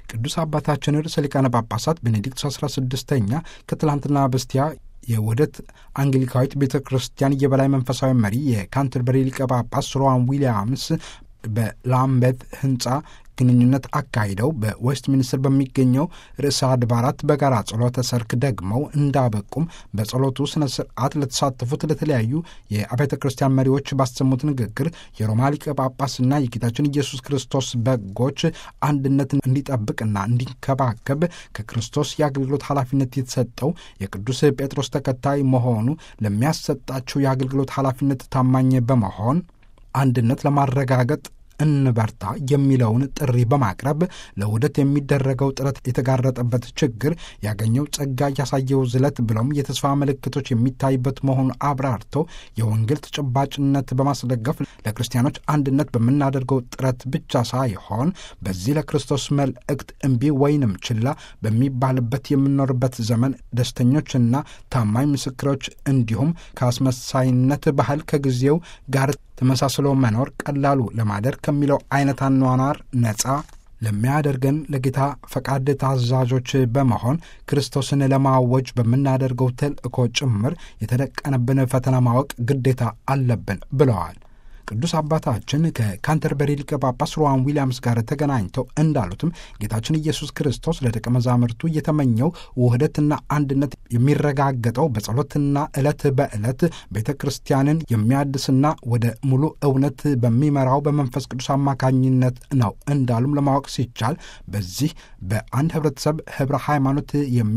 ቅዱስ አባታችን ርዕሰ ሊቃነ ጳጳሳት ቤኔዲክት 16ኛ ከትላንትና በስቲያ የውህደት አንግሊካዊት ቤተ ክርስቲያን የበላይ መንፈሳዊ መሪ የካንተርበሪ ሊቀ ጳጳስ ሮዋን ዊሊያምስ በላምቤት ህንፃ ግንኙነት አካሂደው በዌስት ሚኒስትር በሚገኘው ርዕሰ አድባራት በጋራ ጸሎተ ሰርክ ደግመው እንዳበቁም በጸሎቱ ስነ ስርዓት ለተሳተፉት ለተለያዩ የአብያተ ክርስቲያን መሪዎች ባሰሙት ንግግር የሮማ ሊቀ ጳጳስና የጌታችን ኢየሱስ ክርስቶስ በጎች አንድነት እንዲጠብቅና እንዲንከባከብ ከክርስቶስ የአገልግሎት ኃላፊነት የተሰጠው የቅዱስ ጴጥሮስ ተከታይ መሆኑ ለሚያሰጣቸው የአገልግሎት ኃላፊነት ታማኝ በመሆን አንድነት ለማረጋገጥ እንበርታ የሚለውን ጥሪ በማቅረብ ለውህደት የሚደረገው ጥረት የተጋረጠበት ችግር ያገኘው ጸጋ ያሳየው ዝለት ብሎም የተስፋ ምልክቶች የሚታይበት መሆኑን አብራርተው የወንጌል ተጨባጭነት በማስደገፍ ለክርስቲያኖች አንድነት በምናደርገው ጥረት ብቻ ሳይሆን በዚህ ለክርስቶስ መልእክት እምቢ ወይንም ችላ በሚባልበት የምንኖርበት ዘመን ደስተኞችና ታማኝ ምስክሮች እንዲሁም ከአስመሳይነት ባህል ከጊዜው ጋር ተመሳስሎ መኖር ቀላሉ ለማደር ከሚለው አይነት አኗኗር ነጻ ለሚያደርገን ለጌታ ፈቃድ ታዛዦች በመሆን ክርስቶስን ለማወጅ በምናደርገው ተልእኮ ጭምር የተደቀነብን ፈተና ማወቅ ግዴታ አለብን ብለዋል። ቅዱስ አባታችን ከካንተርበሪ ሊቀ ጳጳስ ሮዋን ዊሊያምስ ጋር ተገናኝተው እንዳሉትም ጌታችን ኢየሱስ ክርስቶስ ለደቀ መዛሙርቱ የተመኘው ውህደትና አንድነት የሚረጋገጠው በጸሎትና ዕለት በዕለት ቤተ ክርስቲያንን የሚያድስና ወደ ሙሉ እውነት በሚመራው በመንፈስ ቅዱስ አማካኝነት ነው እንዳሉም ለማወቅ ሲቻል በዚህ በአንድ ህብረተሰብ ህብረ ሃይማኖት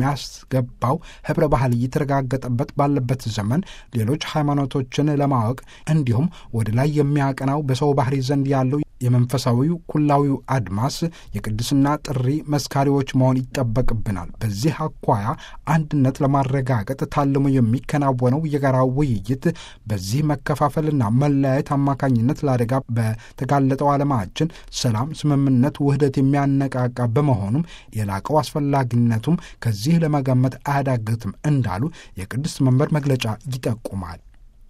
የሚያስገባው ህብረ ባህል እየተረጋገጠበት ባለበት ዘመን ሌሎች ሃይማኖቶችን ለማወቅ እንዲሁም ወደ ላይ የሚያቀናው በሰው ባህሪ ዘንድ ያለው የመንፈሳዊው ኩላዊው አድማስ የቅድስና ጥሪ መስካሪዎች መሆን ይጠበቅብናል። በዚህ አኳያ አንድነት ለማረጋገጥ ታልሞ የሚከናወነው የጋራ ውይይት በዚህ መከፋፈልና መለያየት አማካኝነት ለአደጋ በተጋለጠው ዓለማችን ሰላም፣ ስምምነት፣ ውህደት የሚያነቃቃ በመሆኑም የላቀው አስፈላጊነቱም ከዚህ ለመገመት አያዳግትም እንዳሉ የቅድስት መንበር መግለጫ ይጠቁማል።